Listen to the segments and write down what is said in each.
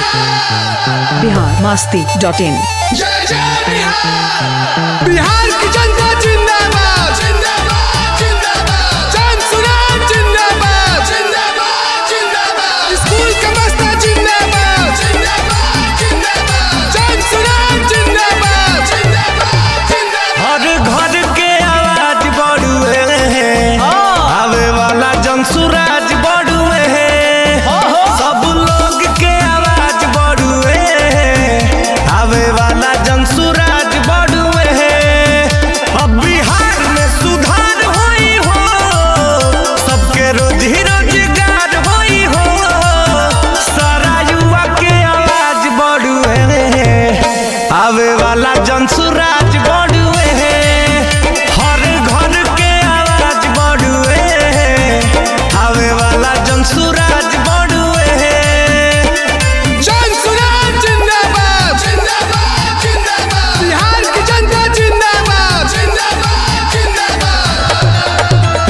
Bihar Masti dot in जय जय बिहार बिहार की जनता जिंदाबाद जिंदाबाद जिंदाबाद चांद सुना जिंदाबाद जिंदाबाद जिंदाबाद स्कूल का मस्ता जिंदाबाद जिंदाबाद जिंदाबाद चांद सुना जिंदाबाद जिंदाबाद जिंदाबाद हर घर के आवाज बड़ुए है आवे वाला जनसुराज बड़ुए है सब लोग के आवाज बड़ुए है आवे वाला जनसुराज बड़ुए है अब बिहार में सुधार होई हो सबके रोजी रोजगार होई हो सारा युवा के आवाज बड़ुए है आवे वाला जनसुराज बड़ुए है हर घर के आवाज बड़ुए है आवे वाला जनसुराज बड़ुए है चांद सुना जिंदाबाद जिंदाबाद जिंदाबाद बिहार की जनता जिंदाबाद जिंदाबाद जिंदाबाद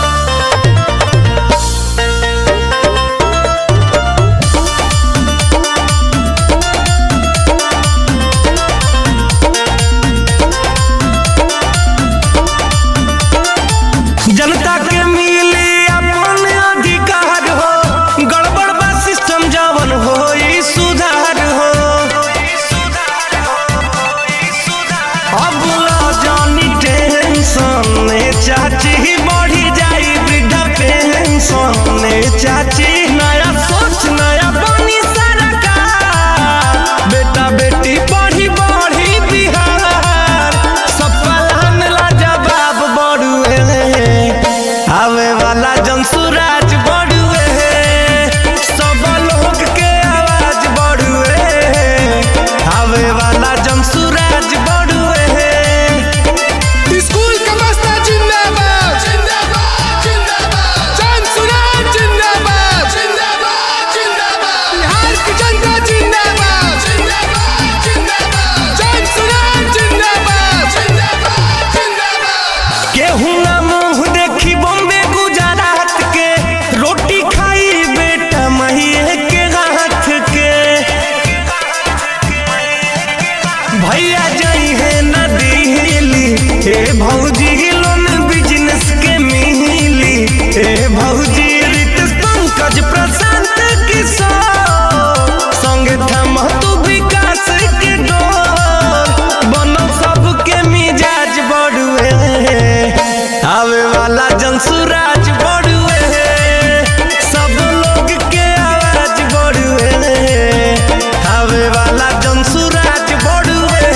जनता के मिली अपन अधिकार हो गड़बड़ बा सिस्टम जवन हो ई सुधार हो अब ला जानी टेंशन चाची बढ़ी जाई वृद्धा पेंशन चाची नया सोच नया बनी सरकार बेटा बेटी बढ़ी बढ़ी बिहार सब पलान ला जवाब बड़ुए आवे वाला जनसुराज बड़ुए सब लोग के आवाज बड़ुए आवे वाला जनसुराज बड़ुए स्कूल का मस्ता जिंदाबाद जिंदाबाद जिंदाबाद चांद सुना जिंदाबाद जिंदाबाद जिंदाबाद बिहार की जनता जिंदाबाद जिंदाबाद जिंदाबाद चांद सुना जिंदाबाद जिंदाबाद जिंदाबाद केहू ना मुंह देखी बॉम्बे गुजरात के रोटी खाई बेटा महिए के हाथ के भैया जाई है ना दिल्ली हे भौजी लोन बिजनेस के मिली हे भौजी रित पंकज प्रशांत किशोर संगे थम तू विकास के डोर बनो सबके मिजाज बड़ुए आवे वाला जनसुराज बड़ुए सब लोग के आवाज बड़ुए आवे वाला जनसुराज बड़ुए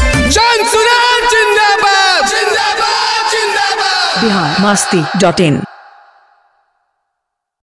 चांद सुना जिंदाबाद जिंदाबाद जिंदाबाद बिहार मास्ती डॉट इन